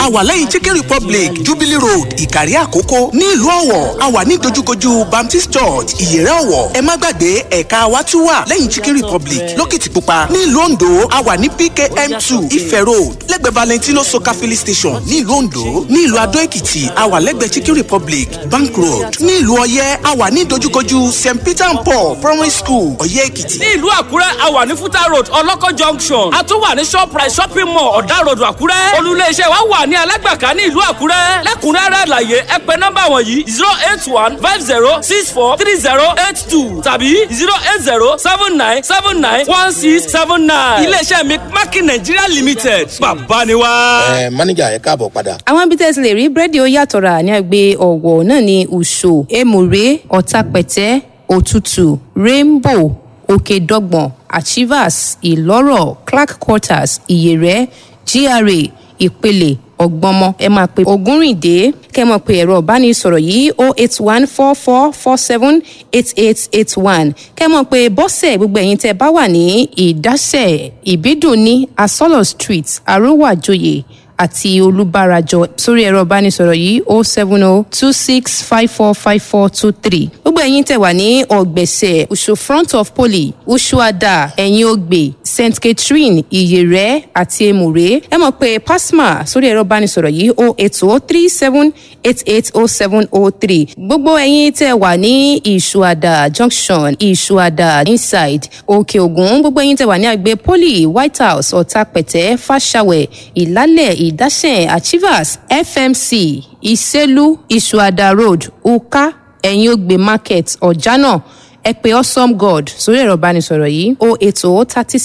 a wà lẹ́yìn chicken republic jubilee road ìkàrí àkókò ní ìlú ọ̀wọ̀ a wà ní dojúkojú baptist church ìyẹ̀rẹ̀ ọ̀wọ̀ ẹ má gbàgbé ẹ̀ka wa tún wà lẹ́yìn chicken republic lókìtìpupa ní ìlú ondo a wà ní pkm two ife road lẹ́gbẹ̀ẹ́ valentino soka filling station ní ìlú ondo ní ìlú adó èkìtì a wà lẹ́gbẹ̀ẹ́ chicken republic bank road ní ìlú ọ̀yẹ́ a wà ní dojúkojú st peter and paul primary school ọ̀yẹ́ èkìtì. ní ìlú àkúrẹ́ a wà ní fúta road ọlọ́kọ̀ junction a tún wà ní shoprite shopping mall ọ̀dà road àkúrẹ́ olùléeṣẹ́ wa wà ní alágbàká ní ìlú àkúrẹ́ lẹ́kùnrẹ́rẹ́ àlàyé ẹ pè nọ́mbà wọ̀nyí zero eight one five zero six four three zero eight two tàbí zero eight zero seven nine seven nine one six seven nine iléeṣẹ́ mi mákì nàìjíríà limited bàbá ni wá. ẹ mánéjà ẹ káàbọ̀ padà. àwọn ibi tẹ́ ẹ ti lè rí búrẹ́dì ó yàtọ̀ rà ní àgbẹ̀ ọ̀wọ̀ náà ní ùṣò èmùrè ọ̀tàpẹ̀tẹ́ òtútù rainbow òkèdọ́gbọ̀n achievers ìlọ́rọ̀ clark quarters ìyẹ̀rẹ̀ gra ìpele ọgbọmọ ẹ máa pe ogúnrìndé kẹ mọ pé ẹ̀rọ ìbánisọ̀rọ̀ yìí o eight one four four four seven eight eight eight one kẹ mọ pé bọ́sẹ̀ gbogbo ẹ̀yin tẹ́ bá wà ní ìdásẹ̀ ìbídùn ní asọ́lọ̀ street arúwàjòyè àti olùbárajọ sórí ẹ̀rọ ìbánisọ̀rọ̀ yìí o seven o two six five four five four two three gbogbo ẹ̀yin tẹ̀ wà ní ọ̀gbẹ̀sẹ̀ usu front of poly ushuada ẹ̀yìn ògbè st catherine ìyẹ̀rẹ̀ àti emure ẹ mọ̀ pé pasma sórí ẹ̀rọ ìbánisọ̀rọ̀ yìí o eight o three seven eight eight o seven o three gbogbo ẹ̀yin tẹ̀ wà ní ìṣuada junction ìṣuada inside òkè ògùn gbogbo ẹ̀yin tẹ̀ wà ní àgbẹ̀ poly white house ọ̀tàpẹ̀tẹ̀ fàṣàwẹ̀ ìlálẹ̀ ìdásẹ̀ achievers fmc ìsẹ́lú ìṣuada road uka ẹ̀yìn ògbè market ọ̀jánà ẹ pé awesome god sórí ẹ̀rọ ìbánisọ̀rọ̀ yìí o ètò thirty